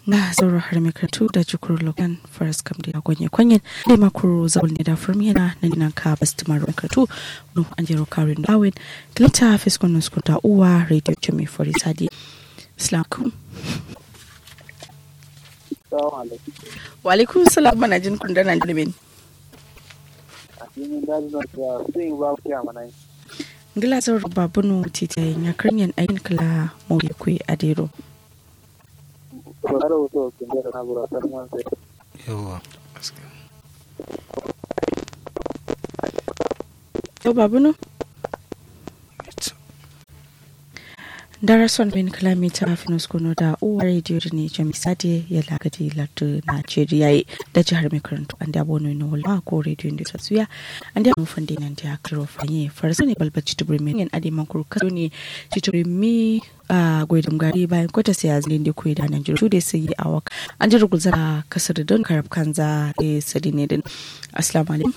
na zauro har mai karatu da jikuru lokan faras kam da gwanye kwanyen da makuru zaul ne da firmina na dinan ka bastimar karatu no an jero karin dawin kilita fiskon nuskuta uwa radio jami fori sadi islam wa alaikum salam mana jin kun dana jilimin ngila zauro babunu titiyayin ya karyan ayin kala mawuyi kwe adero yawa yau babunu darason bin kilomita finus kuno da uwa rediyo da ne jami sade ya lagadi lardu najeriya yi da jihar mai karantu an da bono na wala ko rediyo da ta suya an da mufan da nan da karo fanye farsa ne balba citubur mai yan adi mankuru kaso ne citubur mi a gwaidin gari bayan kwata sai azlin da kuwa da nan jiru da sai yi awak an ji ruguza kasar don karab kanza da sadi ne din assalamu alaikum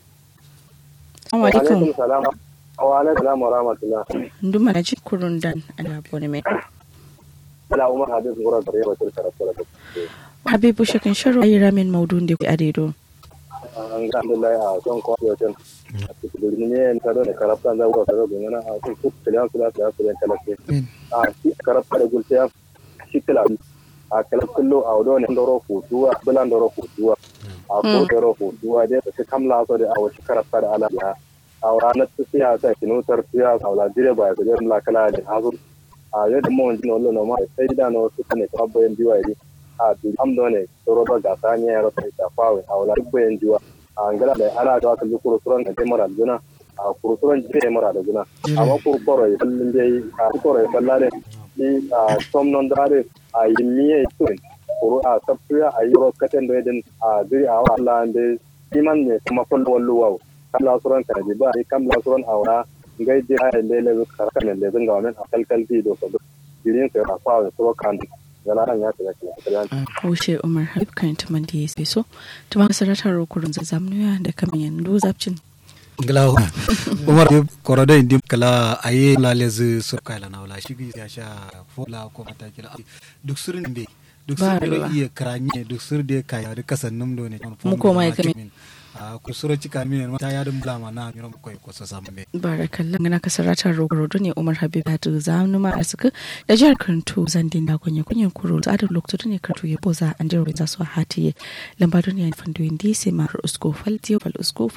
alaikum salam wa alaikum salam wa rahmatullah nduma na jin kurun dan ana bone mai ala umar habib gura da yawa tilka rasul habibu shakin sharo ayi ramin maudun da ku adedo alhamdulillah a son ko yo tan cikin ne en kado ne karafta za ko kado ne na a ko kiliyan kula kula kula kala ke a shi karafta da gulta shi kila a kala kullu a wado ne ndoro ku duwa bulan ndoro ku duwa a ko ndoro ku duwa dai ta kamla so da a wasu karafta da ala ya a ranar ta siya ta kinutar siya a wala dire ba ya kujer la kala da hazur a yadda mu wani wallo no ma sai da no su ne ka bayan biwa yi a du am do ne toro ba ga ta ne ya rasa ta fawe a wala bayan biwa a ngala da ana da ka lu kurusuran da mara juna a kurusuran je mara da juna amma kurkoro ya sallin dai a kurkoro ya sallare ni a somnon dare a yimiye tun kuru a safiya a yi rokaten da yadin a zuri a wala da iman ne kuma kullu wallu wawo kam la suran kana ji ba kam la suran awra ngai je ay lele zu karaka ne le zanga wannan akal kalbi do so dirin sai fa wa so kan yana ran ya tsaya kiyan Haushe Umar Habib kan tuman da ya so tuma saratar rukurun zazzamnuya da kaman yanzu zapcin ngila umar korodo indi kala aye la lezi sur kala na wala shigi ya sha fola ko mata kila duk surin be duk Ba sur ruwa. da iya kranye duk sur da kaya da kasannum do ne Mu koma ya kame. a kusuro cika min ta ya dum blama na mi rom koy ko so sambe barakallah ngana ka saratar rukurun ne Umar Habib ta zamnu ma asuka da jihar Kanto zandin da kunye kunyen kuro za da lokacin ne Kanto ya boza an jiro za su hatiye lamba duniya fandoyin disi ma usko faltiyo fal usko